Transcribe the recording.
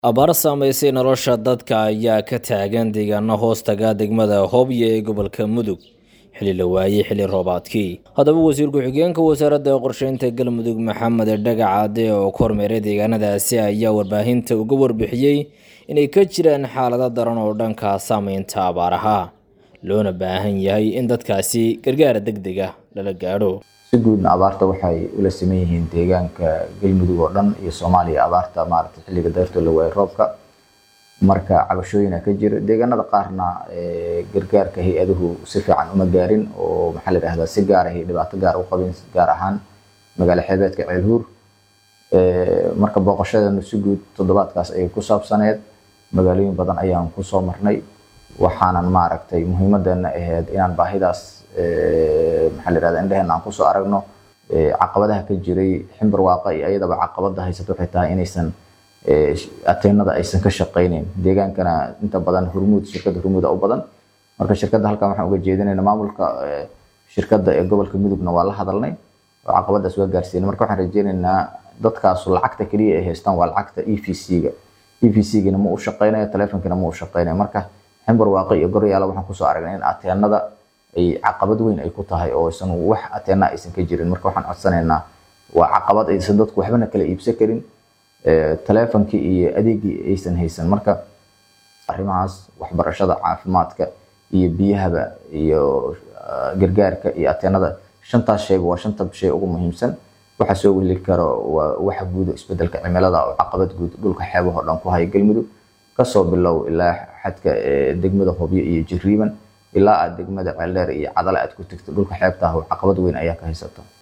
abaar saamaysay nolosha dadka ayaa ka taagan deegaano hoostaga degmada hobyo ee gobolka mudug xilli la waayey xilli roobaadkii haddaba wasiir ku-xigeenka wasaaradda qorsheynta galmudug maxamed dhagacaade oo ku hormeeray deegaanadaasi ayaa warbaahinta uga warbixiyey inay ka jiraan xaalado daran oo dhanka saameynta abaaraha loona baahan yahay in dadkaasi gargaar deg deg ah lala gaadho si guudna abaarta waxay ula siman yihiin deegaanka galmudug oo dhan iyo soomaaliya abaarta maaragtay xilliga dayrtoo la waayay roobka marka cabashooyina ka jira deegaanada qaarna gargaarka hay-aduhu si fiican uma gaarin oo maxaa la yidhahdaa si gaar ahay dhibaato gaar u qabin gaar ahaan magaalo xeebeedka ceelhuur marka booqashadeenu si guud toddobaadkaas ayay ku saabsaneed magaalooyin badan ayaan kusoo marnay waxaanan maaragtay muhiimadeena ahayd inaan baahidaas maxaa la yidhahda indheheenna aan kusoo aragno caqabadaha ka jiray ximbar waaqa iyo ayadaba caqabada haysato waxay tahay inaysan ateenada aysan ka shaqayneyn deegaankana inta badan hurmuud shirkadda hurmuuda u badan marka shirkadda halkan waxaan uga jeedinayna maamulka shirkadda ee gobolka mudugna waa la hadalnay oo caqabadaas waa gaarsiinay marka waxaan rajeynaynaa dadkaasu lacagta keliya ay haystaan waa lacagta e v c-ga e v c-gina ma u shaqaynayo telefonkina ma u shaqaynayo marka ximbar waaqa iyo goryaala waxaan kusoo aragnay in ateenada ay caqabad weyn ay ku tahay oo aysan wax ateena aysan ka jirin marka waxaan codsanaynaa waa caqabad aysan dadku waxbana kala iibsan karin telefonkii iyo adeegii aysan haysan marka arrimahaas waxbarashada caafimaadka iyo biyahaba iyo gargaarka iyo ateenada shantaas shayba waa shanta shay ugu muhiimsan waxa soo weli karo waa waxa guud isbedelka cimilada oo caqabad guud dhulka xeebahoo dhan ku haya galmudug kasoo bilow ilaa xadka degmada hobyo iyo jiriiban ilaa aad degmada ceeldheer iyo cadale aad ku tegto dhulka xeebta ah caqabad weyn ayaa ka haysato